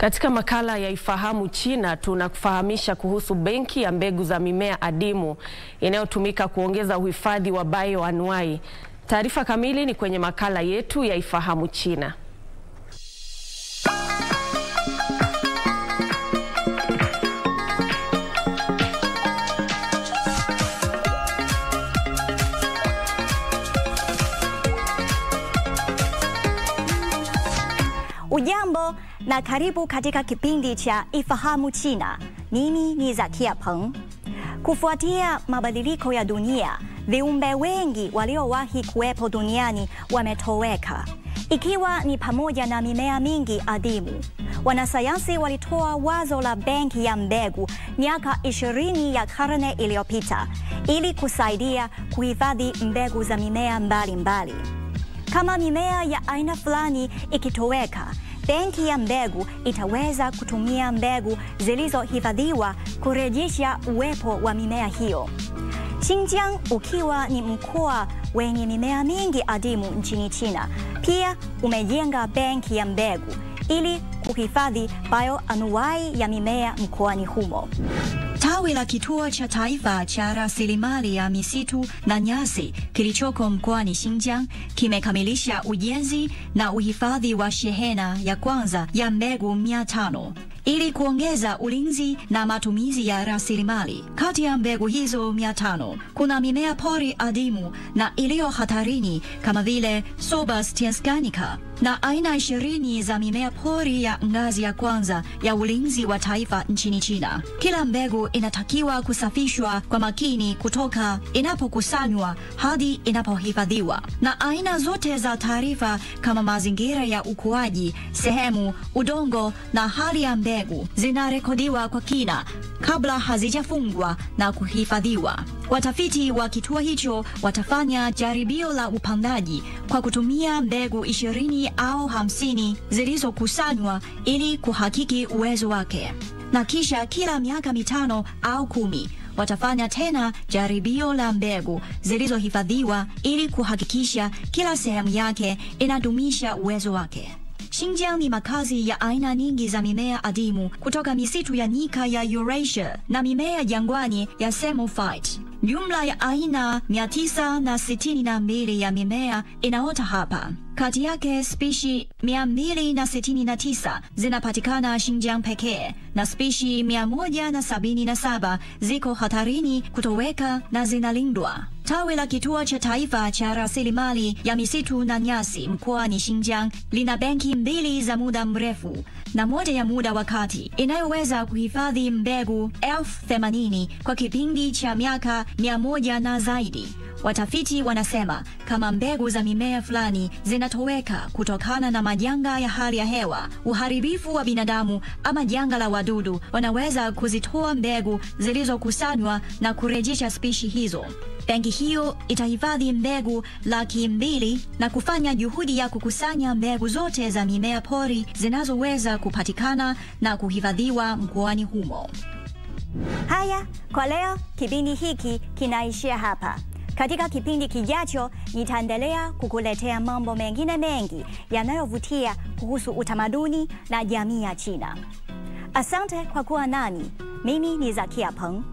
Katika makala ya Ifahamu China tunakufahamisha kuhusu benki ya mbegu za mimea adimu inayotumika kuongeza uhifadhi wa bioanuwai. Taarifa kamili ni kwenye makala yetu ya Ifahamu China. Ujambo na karibu katika kipindi cha Ifahamu China. Mimi ni Zakia Peng. Kufuatia mabadiliko ya dunia, viumbe wengi waliowahi kuwepo duniani wametoweka, ikiwa ni pamoja na mimea mingi adimu. Wanasayansi walitoa wazo la benki ya mbegu miaka ishirini ya karne iliyopita ili kusaidia kuhifadhi mbegu za mimea mbalimbali mbali. Kama mimea ya aina fulani ikitoweka, benki ya mbegu itaweza kutumia mbegu zilizohifadhiwa kurejesha uwepo wa mimea hiyo. Xinjiang ukiwa ni mkoa wenye mimea mingi adimu nchini China, pia umejenga benki ya mbegu ili kuhifadhi bioanuwai ya mimea mkoani humo. Tawi la kituo cha taifa cha rasilimali ya misitu na nyasi kilichoko mkoani Xinjiang kimekamilisha ujenzi na uhifadhi wa shehena ya kwanza ya mbegu mia tano ili kuongeza ulinzi na matumizi ya rasilimali. Kati ya mbegu hizo mia tano kuna mimea pori adimu na iliyo hatarini kama vile Sobus tiascanica na aina ishirini za mimea pori ya ngazi ya kwanza ya ulinzi wa taifa nchini China. Kila mbegu inatakiwa kusafishwa kwa makini kutoka inapokusanywa hadi inapohifadhiwa, na aina zote za taarifa kama mazingira ya ukuaji, sehemu, udongo na hali ya mbegu zinarekodiwa kwa kina kabla hazijafungwa na kuhifadhiwa. Watafiti wa kituo hicho watafanya jaribio la upandaji kwa kutumia mbegu ishirini au hamsini zilizokusanywa ili kuhakiki uwezo wake, na kisha kila miaka mitano au kumi watafanya tena jaribio la mbegu zilizohifadhiwa ili kuhakikisha kila sehemu yake inadumisha uwezo wake. Xinjiang ni makazi ya aina nyingi za mimea adimu kutoka misitu ya nyika ya Eurasia na mimea jangwani ya Samophite. Jumla ya aina 962 ya mimea inaota hapa. Kati yake spishi 269 zinapatikana Xinjiang pekee na spishi 177 ziko hatarini kutoweka na zinalindwa. Tawi la kituo cha taifa cha rasilimali ya misitu na nyasi mkoani Xinjiang lina benki mbili za muda mrefu na moja ya muda wa kati inayoweza kuhifadhi mbegu elfu themanini kwa kipindi cha miaka mia moja na zaidi. Watafiti wanasema kama mbegu za mimea fulani zinatoweka kutokana na majanga ya hali ya hewa, uharibifu wa binadamu ama janga la wadudu, wanaweza kuzitoa mbegu zilizokusanywa na kurejesha spishi hizo. Benki hiyo itahifadhi mbegu laki mbili na kufanya juhudi ya kukusanya mbegu zote za mimea pori zinazoweza kupatikana na kuhifadhiwa mkoani humo. Haya, kwa leo kipindi hiki kinaishia hapa. Katika kipindi kijacho nitaendelea kukuletea mambo mengine mengi yanayovutia kuhusu utamaduni na jamii ya China. Asante kwa kuwa nami. Mimi ni Zakia Peng.